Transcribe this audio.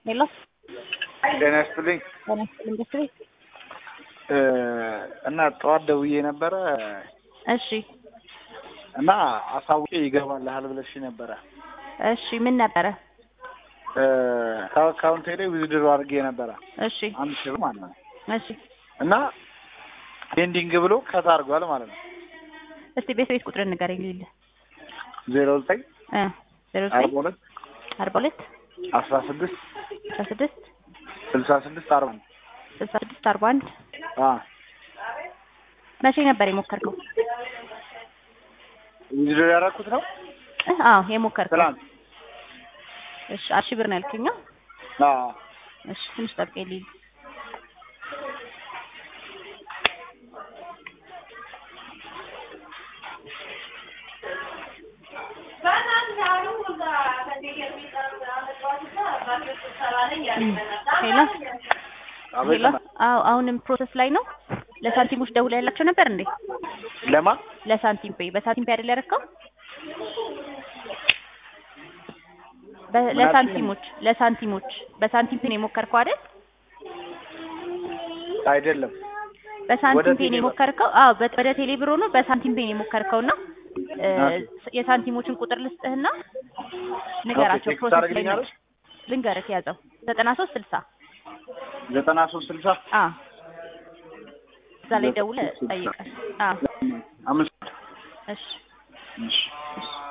ሄሎ ጤና ይስጥልኝ ጤና ይስጥልኝ ደስ ቤት እና ጠዋት ደውዬ ነበረ እሺ እና አሳውቄ ይገባልሃል ብለሽ ነበረ። እሺ ምን ነበረ? ከአካውንቴ ላይ ዊዝድሮ አድርጌ ነበረ እሺ አንድ ሺህ ብር ማለት ነው እሺ እና ፔንዲንግ ብሎ ከት አድርጓል ማለት ነው። እስቲ ቤት ቤት ቁጥር ንገረኝ ልል ዜሮ ዘጠኝ እ ዜሮ አርባ ዘጠኝ ሁለት አርባ ሁለት አስራ ስድስት አስራ ስድስት ስልሳ ስድስት አርባ አንድ ስልሳ ስድስት አርባ አንድ አ መቼ ነበር የሞከርከው? ዊዝድሮ ያደረኩት ነው እ አዎ የሞከርከው። ትናንት። እሺ አራት ሺህ ብር ነው ያልከኝ? አ እሺ ትንሽ ጠብቀኝ ልል ሄሎ አቤት ሄሎ አዎ አሁንም ፕሮሰስ ላይ ነው። ለሳንቲሞች ደውላ ያላቸው ነበር እንዴ? ለማ ለሳንቲም ፔይ በሳንቲም ፔይ አይደል ያደረከው? በ- ለሳንቲሞች ለሳንቲሞች በሳንቲም ፔይ ነው የሞከርከው አይደል? አይደለም በሳንቲም ወደ ፔይ ነው ቴሌ ብር። የሞከርከው? አዎ በ- ወደ ቴሌ ብር ሆኖ በሳንቲም ፔይ ነው የሞከርከውና እ፣ ኦኬ። የሳንቲሞችን ቁጥር ልስጥህና ንገራቸው። ቴክስት ፕሮሰስ ላይ ነው። ታደርግልኛለሽ? ልንገርህ ያዘው ዘጠና ሶስት ስልሳ ዘጠና ሶስት ስልሳ አ እዛ ላይ ደውለህ ጠይቀህ። አ አምስት እሺ እሺ